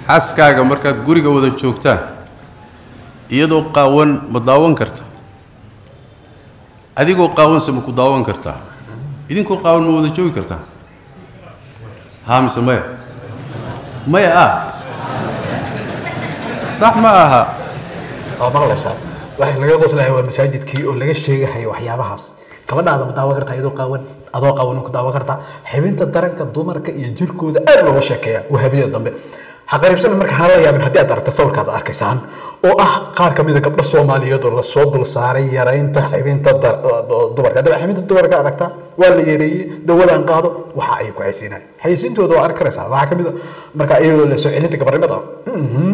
xaaskaaga markaad guriga wada joogtaan iyadoo qaawan ma daawan karta adigoo qaawanse ma ku daawan kartaa idinkoo qaawan ma wada joogi kartaa haa mise maya maya ah sax ma aha waa maqlaysaa waxa laga qoslahay waa masaajidkii oo laga sheegahayo waxyaabahaas gabadhaada ma daawan kartaa iyadoo qaawan adoo qaawan ma ku daawan kartaa xibinta daranka dumarka iyo jirkooda aad looga sheekeeya wahabiyada dambe haqariibsana marka hana la yaabin haddii aad aragto sawirkaad arkaysaan oo ah qaar ka mida gabdho soomaaliyeed oo lasoo dul saaray yaraynta xibinta dar- oo dumarka haddaba xibinta dumarka aragtaa waa la yareeyey dawadaan qaado waxa ay ku xaysiinaya xaysiintooda waa arki karaysaa waxaa ka mid a marka iyadoo la soo celinta gabarnimada mhm.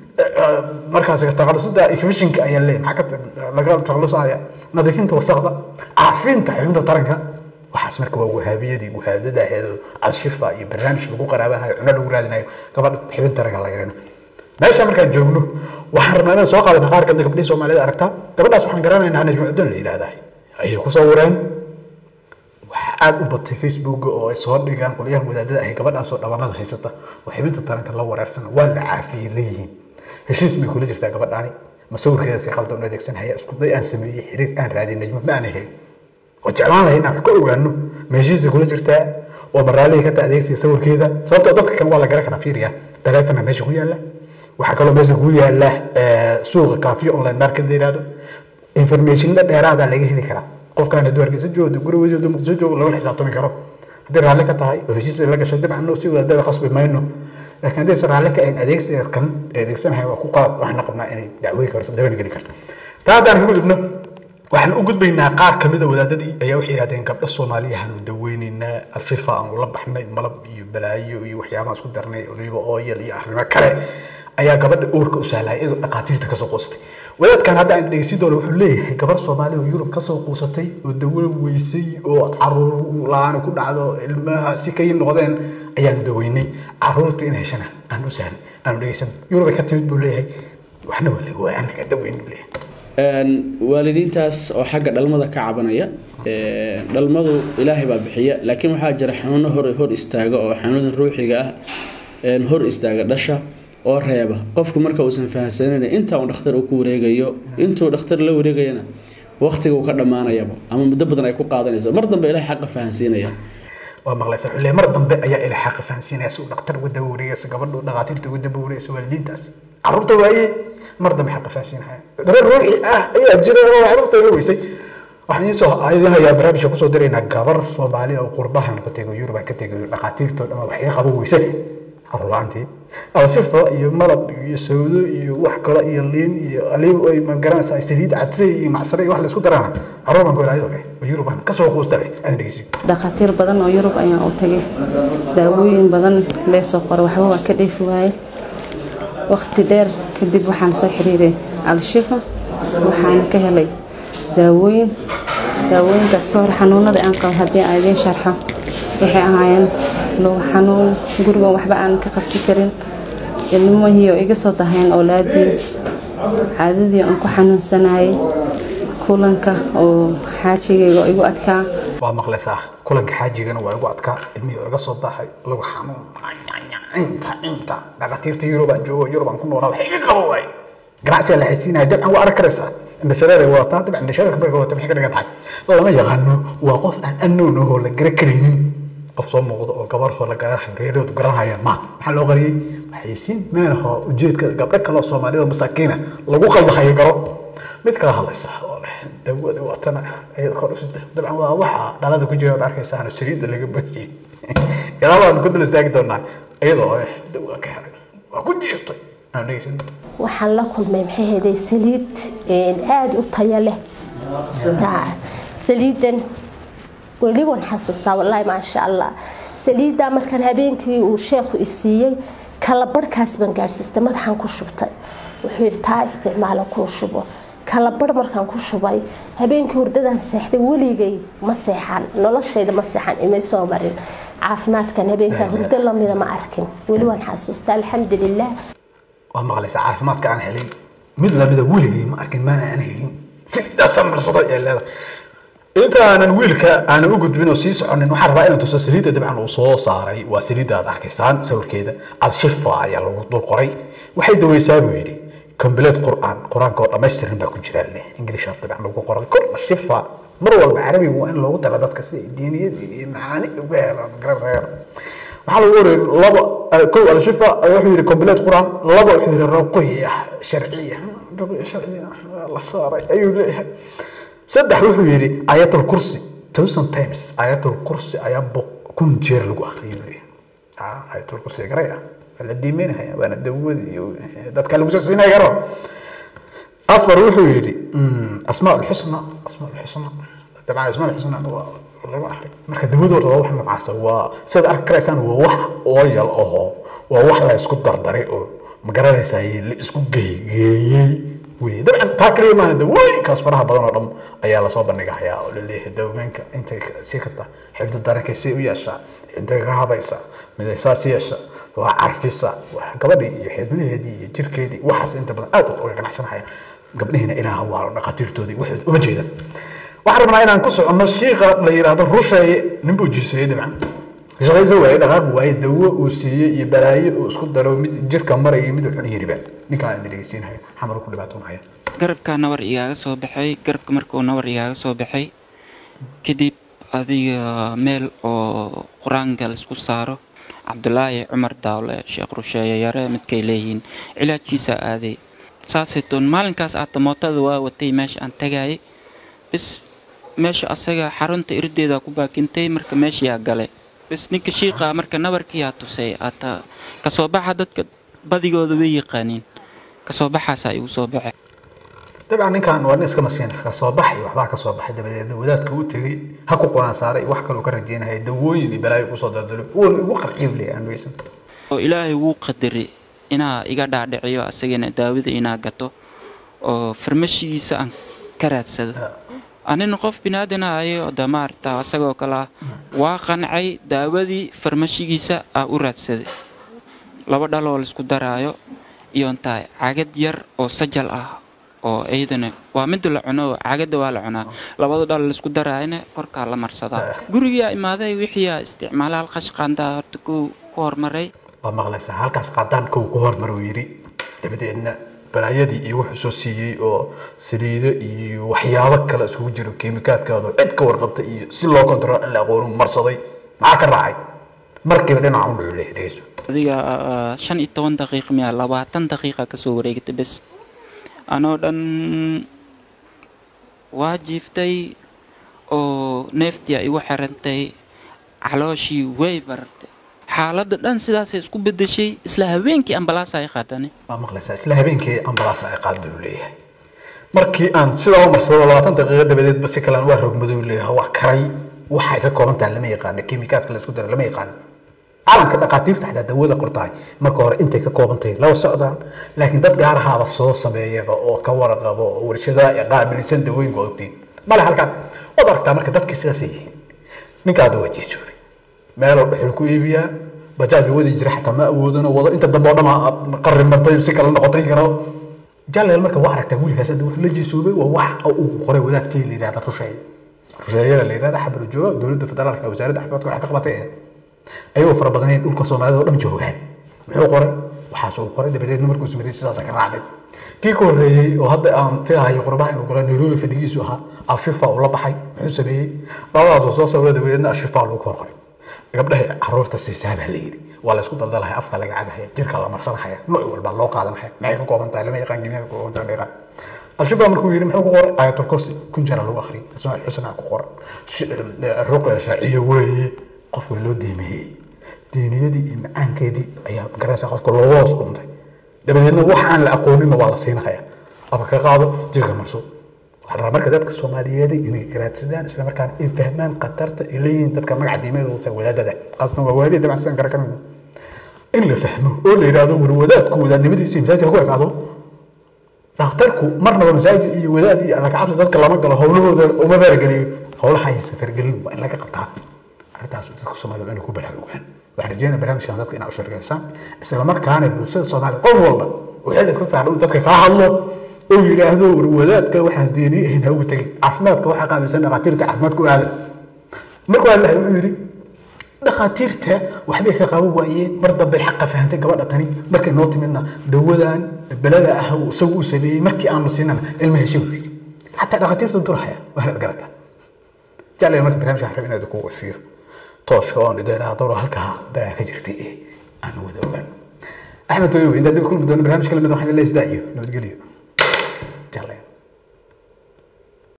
markaas taqalusada infectionka ayaa leeyahay maxaa ka laga taqalusaya nadiifinta wasaqda caafinta xubinta taranka waxaas marka waa wahaabiyadii wahaadada aheed al-shifa iyo barnaamij lagu qaraabanayo cuno lagu raadinayo gabadha xibin taranka laga yarina meesha markaan joogno waxaan rabnaa inaan soo qaadana qaar kamid gabdhihii soomaalida aragtaa gabadhaas waxaan garanaynaa najma cudon la yidhaahdaa ayay ku sawireen waxaa aada u batay facebook oo ay soo dhigaan qolyahan wadaadada ahay gabadhaasoo dhabanada haysata oo xibinta taranka la wareersana waa la caafiyey leeyihiin heshiis bay kula jirtaa gabadhaani ma sawirkeeda si qaldan u adeegsanaya isku day aan sameeyey xiriir aan raadin najma ma aan helin oo jeclaan lahay inaan wax ka ogaano ma heshiisay kula jirtaa oo maraalihii ka ta adeegsiga sawirkeeda sababtoo dadka kan waa la garan karaa fiiriya taleefona meesha ku yaala waxaa kaloo meesha ku yaala eh, suuqa kaafiyo online market la yidhaahdo informationna dheeraada laga heli karaa qofkaan hadduu hargeysa joogo gurigiisa hadduu muqdisho joogo lagala xisaabtami karo haddii raalli ka tahay oo heshiis la gashay dabcan si wadaadada qasbi mayno laakiin haddaysan raalli ka ahayn adeegsiga kan ee adeegsanahay waa ku qalad waxaana qabnaa inay dacwooyi karto daban geli karto taa haddaan ka gudubno waxaan u gudbaynaa qaar ka mida wadaadadii ayaa waxay yidhahdeen gabdho soomaaliyahaanu daweynaynaa alshifa aan ula baxnay malab iyo balaayo iyo waxyaabaha isku darnay oliiba ooyal iyo arrimo kale ayaa gabadha uurka u sahlaya iyadoo dhaqaatiirta kasoo qoostay wadaadkan hadda aan dhegeysin doono wuxuu leeyahay gabar soomaali oo yurub kasoo quusatay oo dawo weysay oo caruur la-aan ku dhacdo ilmaha si kay noqdeen ayaanu daweynay caruurta in heshana aan u sahlan aanu dhegeysan yurub ay ka timid buu leeyahay waxna waa laga waaya anaga daweyn buu leeyahay Een, waalidiintaas oo xagga dhalmada ka cabanaya ee, dhalmadu ilaahay baa bixiya laakiin waxaa jira xanuuno hor hor istaaga oo xanuunan ruuxiga ah een, hor istaaga dhasha oo reeba qofku marka uusan fahamsanayn inta uu dhakhtar uu ku wareegayo intuu dhakhtar la wareegayana waqtiga uu ka dhammaanayaba ama muddo badan ay ku qaadanayso mar dambe ilaahay xaqa fahansiinaya waa maqlaysa xullee mar dambe ayaa ilaa xaqa fahansiinaya si uu dhaqtar uga daba wareegayso gabadhu dhaqaatiirta uga daba wareegayso waalidiintaas caruurta waayey mar dambe xaqa fahansiinaya cudurro ruuxi ah ayaa jira oo caruurta la weysay waxaan idiin soo idiin hayaa barnaamijka kusoo diraynaa gabar soomaali oo qurbahan ka tego yurub aan ka tegayo dhaqaatiirta oo dhan wax iga qabo weysane caruur la-aantii alshifa iyo malab iyo sawdo iyo wax kale iyo liin iyo aliib ay ma garanaysaa saliid cadsay iyo macsare iyo wax la isku darana caruur baan ku ilaayado leh oo yurub aan kasoo quusta leh aan dhegeysin dhakhaatiir badan oo yurub ayaan u tagay daawooyin badan leesoo qoro waxba waa ka dheefi waaye waqti dheer kadib waxaan soo xiriiray al-shifa waxaan ka helay daawooyin daawooyinkaas ka hor xanuunada aan qabo haddii aan idiin sharxo waxay ahaayeen lugu xanuun guriga waxba aan ka qabsan karin ilmihii oo iga soo dahayeen oolaadii caadadii aan ku xanuunsanayay kulanka oo xaajigayga oo igu adkaa waa maqlaysaa kulanka xaajigana waa igu adkaa ilmihii oo iga soo dahay lagu xanuun inta inta dhaqatiirta yurub aan joogo yurub aan ku noolaa wax iga qabo waay ganacsiga la xaysiinaya dabcan waa arki karaysaa indhashareer ay wadataa dabcan indhashareerka marka wadata maxay ka dhigan tahay lama yaqaano waa qof aan annoon ahoo la gara karaynin qof soo muuqdo oo gabar hoo la garanayo reeroodu garanayaan ma maxaa loo qariyey waxaysiin meenaho ujeedka gabdho kale oo soomaalida masaakiina lagu qaldahayo garo mid kala hadlaysa oo leh dawada watana iyada kor usida dabcan waa waxa dhalada ku jira ood arkaysaano saliidda laga buuxiyey gadaal waan ku dul istaagi doonaa iyadoo eh dawaan ka helay waa ku jiiftay aan dhegeysan waxaan la kulmay maxay hayday saliid aada u tayo leh Haa, saliidan weli waan xasuustaa wallaahi maasha allah saliiddaa markaan habeenkii uu sheekhu i siiyey kala barhkaas baan gaadhsiistay madaxaan ku shubtay wuxuu yidhi taa isticmaala kuu shubo kala barh markaan ku shubay habeenkii hurdadaan seexday weligay ma seexan noloshayda ma seexan imay soo marin caafimaadkan habeenkaa hurdo lamida ma arkin weli waan xasuustaa alxamdulilah waa maqlaysaa caafimaadka aan helay mid lamida weligay ma arkin maana aan helin sidaasaan marsaday ee leedahay inta aanan wiilka aanan u gudbin oo sii soconin waxaan rabaa inaan tuso saliidda dabcan uu soo saaray waa saliidda aad arkaysaan sawirkeeda al-shifa ayaa lagu dul qoray waxay daweysaa buu yidhi complete qur'aan qur-aanka oo dhammaystiran baa ku jira leh english dabcan lagu qoray kor shifa mar walba carabiga waa in loogu dara dadka si ay diiniyad iyo macaani uga helaan garanayaan waxaa lagu wariyay laba kow al-shifa wuxuu yidhi complete qur'aan laba wuxuu yidhi ruqiya sharciya ruqiya sharciya la saaray ayuu leeyahay saddex wuxuu yidhi ayatul kursi thousand times ayatul kursi ayaa boq kun jeer lagu akhriyay buu leeyahay ayatul kursi garay ah waa la diimeynaya waana dawada iyo dadka lagu socodsiinaya garo afar wuxuu yidhi asmaa ulxusna asmaa ulxusna dabcan asmaa ulxusna waa lagu akhri marka dawada horta waa wax noocaasa waa sidaad arki karaysaan waa wax ooyal ahoo waa wax la isku dardaray oo ma garanaysaa la isku geeygeeyey wey dabcan taa kaliya maana dawooyinkaas faraha badan oo dhan ayaa lasoo bandhigahayaa oo laleeyahay dawooyinka intay sii karta xibda darankay si u yeeshaa intay ka habaysa miday saas yeesha waa carfisa waa gabadhii iyo xibnaheedii iyo jirkeedii waxaas inta badan aad uga ganacsanahaya gabdhihiina ilaah waa dhaqaatiirtoodii waxood uma jeedaan waxaan rabnaa inaan ku soconno shiika la yidhaahdo rusheeye nin buu jiiseeyey dabcan shaqaysa waaye dhaqaaq waaye dawo uu siiyey iyo balaayo uu isku daro mid jirka maraya mid uu cun yiriba ninkaan idin dhegeysiinaya xamar ku dhibaatoonaya garabkaa nabar igaaga soo baxay garabka markuu nabar igaaga soo baxay kadib adiga meel oo qur-aanka laisku saaro cabdulaahi cumar daawle sheekh rusheeye yare midkay leeyihiin cilaajkiisa aaday saasaytoon maalinkaas aata mootada waa watay meesha aan tagayay bis meesha asaga xarunta irdeeda ku baakintay marka meeshayaa galay bis ninka shiiqa marka nabarkiyaa tusay ata kasoo baxa dadka badigooda way yaqaaniin kasoo baxaasaa igu soo baxay dabcan ninkan waa nin iska masiin iska soo baxay waxbaa ka soo baxay dabadeedna wadaadka u tegey ha ku quraan saaray wax kaloo ka rajeynaya dawooyin iyo balaayo kusoo dardalo wuuna igu qarciyo leeyahay aan weysan oo ilaahay wuu qadaray inaa iga dhaadhiciyo asagana daawada inaa gato oo farmashigiisa aan ka raadsado anina qof binaadana ayo de maarata asagoo kale ah waa qancay daawadii farmashigiisa aa u raadsaday laba dhaloo laisku daraayo iyo intaa cagad yar oo sajal ah oo iyadana waa midda la cuno caagada waa la cunaa labada dhal laisku daraayana korkaa la marsadaa gurigaa imaaday wixiiaa isticmaala halqash qaandaa horta ku ku hormaray waa maqlaysaa halkaas qaadaan kow ku hormar uu yidhi dabadeedna balaayadii iyo wuxuu soo siiyey oo saliido iyo waxyaabo kale isugu jiro kiimikaadkaado cid ka warqabta iyo si loo kontrol in la aqoonu marsaday maxaa ka raacay markiiba dhinaca u dhucu leeyahay dhegeyso adiga shan iyo toban daqiiq miya labaatan daqiiqa kasoo wareegtay bes anoo dhan waa jiiftay oo neeftii ay igu xirantay calooshii way barartay xaaladda dhan sidaasay isku bedeshay isla habeenkii ambalaasa ay qaatane waa maqlaysaa isla habeenkii ambalaasa ay qaado uu leeyahay markii aan sidaa u marsado labaatan daqiiqo dabadeedba si kalean waa rogmadow leeyahay waa karay waxay ka kooban tahay lama yaqaano kiimikaadka la isku dara lama yaqaano caalamka dhaqaatiirta xataa dawada qortahay marka hore intay ka kooban tahay laba socdaan laakiin dad gaar ahaaba soo sameeyaba oo ka warqabo oo warshadaha qaabilsan dawooyinka ogtiin male halkan waad aragtaa marka dadkii sidaasay yihiin ninkaada waa jiisoobay meeloo dhuxul ku iibiyaa bajaaj wadi jira xataa ma awoodano wado inta dambe oo dhama qarrimantay si kale noqotay karo jaleel marka waa aragtaa wiilkaas hadda wuxuu la jiisoobay waa wax uu qoray wadaadkii la yidhahda rusheeye rusheeyada la yidhahda xabaro jooga dowladda federaalka wasaaradda caafimaadka waxay ka qabatay ayagoo fara badaneen dhulka soomaalida oo dhan joogaan muxuu qoray waxaas uu qoray dabadeedna markuu sameeyey sidaas ka raacday kii ka horreeyey oo hadda aan filahayo qurbaha inuu galo nairobi fadhigiisu ahaa al-shifa uu la baxay muxuu sameeyey labadaasoo soo sawira dabadeedna al-shifa lagu hor qoray gabdhaha caruurta siisaa baa la yidhi waa la isku daldalahaya afka laga cabahaya jirka la marsanahaya nooc walba loo qaadanahaya maxay ka kooban tahay lama yaqaan kimiyada ku kooban tahay al-shifa markuu yidhi muxuu ku qoray aayatul kursi kun jara lagu akhriyay asmaa xusna ku qoran ruqya shaaciya weeye qof waa loo diimeeyey diiniyadii iyo macaankeedii ayaa magaraysa qofka looga hoos dhuntay dabadeedna wax aan la aqooninna waa la siinahaya afka ka qaado jirka marso waxaa rabaa marka dadka soomaaliyeed inay garaadsadaan isla markaana ay fahmaan khatarta ay leeyihiin dadka magaca diimeed wata wadaadada qaasna waa waabiya dabcan sidan kara kanayno in la fahmo oo la yidhaahdo war wadaadku wadaadnimadiisa masaajidka ku ekaado dhakhtarku marnaba masaajid iyo wadaad iyo alla kacabsi dadka lama galo howlahooda uma farageliyo howlaha ay safargelin waa in laga qabtaa arrintaas dadka soomaalida inay ku baraarugaan waxaan rajeynaya barnaamijkan dadka inaa u sheegeysaan isla markaana bulshada soomaalida qof walba uu xil iska saaro inuu dadka kaa hadlo oo yidhaahdo war wadaadka waxaan deeni ahayn ha ugu tegin caafimaadka waxaa qaabilsan dhakhaatiirta caafimaadka u aadan markuu hadlahay wuxuu yidhi dhakhaatiirta waxbay ka qaban waayeen mar dambay xaqa fahantay gabadha tani markay noo timidna dawadan belada ah uu isagu u sameeyey markii aanu siinana ilma heshay buu yidhi xataa dhakhaatiirta durhaya waanaad garataa jeclayna marka barnaamijka waxaan rabay inaad ku wafiyo tooshka oon idheeraa dowra halkaa baa ka jirtay ee aan wada ogaan axmed toyowe intaa dib kulmi doono barnaamijka lamid waxaan leesdaa iyo nabadgelyo